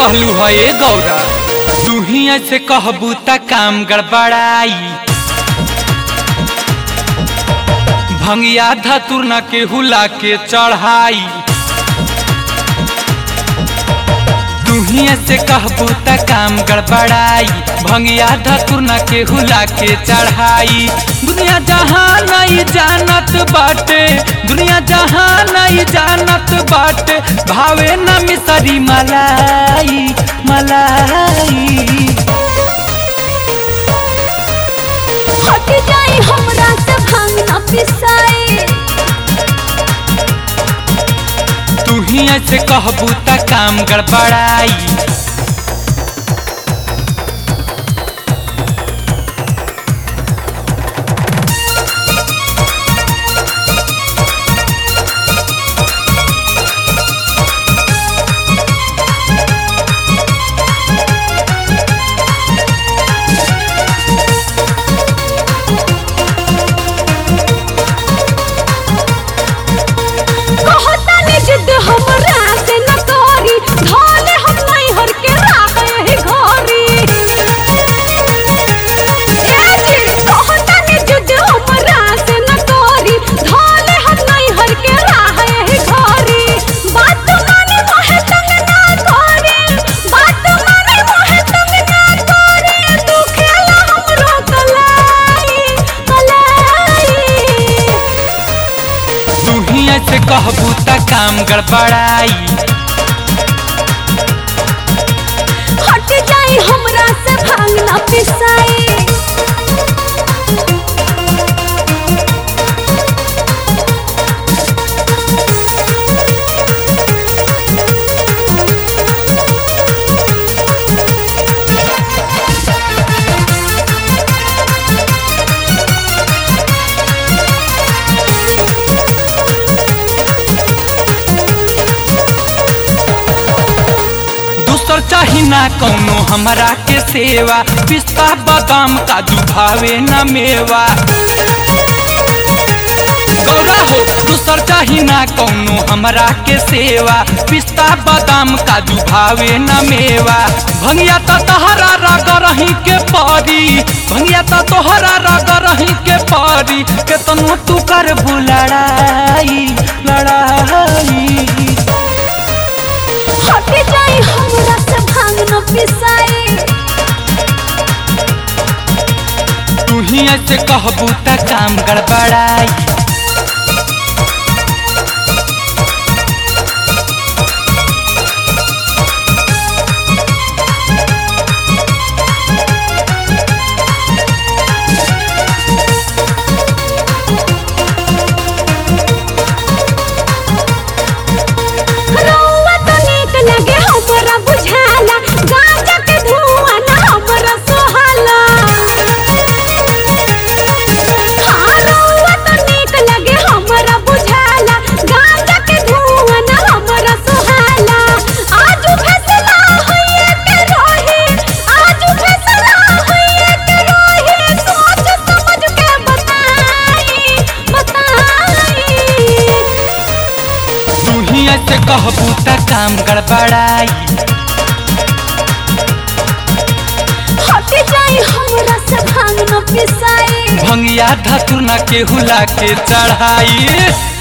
कहलू है ए गौरा तू ही ऐसे कहबू त काम गड़बड़ाई भंगिया धतुर न के हुला के चढ़ाई तू ही ऐसे कहबू त काम गड़बड़ाई भंगिया धतुर न के हुला के चढ़ाई दुनिया जहाँ नहीं जानत बाटे दुनिया जहाँ नहीं जानत बाटे भावे न मिसरी मलाई मलाई हट जाए हमरा से भांग न पिसाए तू ही ऐसे कहबू त काम गड़बड़ाई कहता ने जिद हमरा से न करी धाले हम नहीं हर के राखे ही घरी ए जी कहता ने जिद हमरा से न करी धाले हम नहीं हर के राखे ही घरी बात माने मोहे तंग ना करे बात माने मोहे तंग ना करे तू खेला हमरो कलाई कलाई तू ही ऐसे कहबू त काम गड़बड़ाई हट जाए हमरा से भांग न पिसाए दूसर चाही ना कौनो हमरा के सेवा पिस्ता बादाम काजू भावे न मेवा गौरा हो दूसर चाही ना कौनो हमरा के सेवा पिस्ता बादाम काजू भावे न मेवा भंगिया त तोहरा रग रही के परी भंगिया त तोहरा रग रही के परी केतनो तू कर लड़ाई लड़ाई हट जाए हमरा से भांग न पिसाए तू ही ऐसे कहबू त काम गड़बड़ाई रौआ तो नीक लगे हमरा बुझाला गांजा के धुआं न हमरा सोहाला हाँ रौआ तो नीक लगे हमरा बुझाला गांजा के धुआं न हमरा सोहाला आज फैसला होइए के रहे आज फैसला होइए के रहे सोच समझ के बताई बताई तू ही ऐसे कहबू त काम गड़बड़ाई हट जाए हमरा से भांग न पिसाए भंगिया धतुर न के हुला के चढ़ाई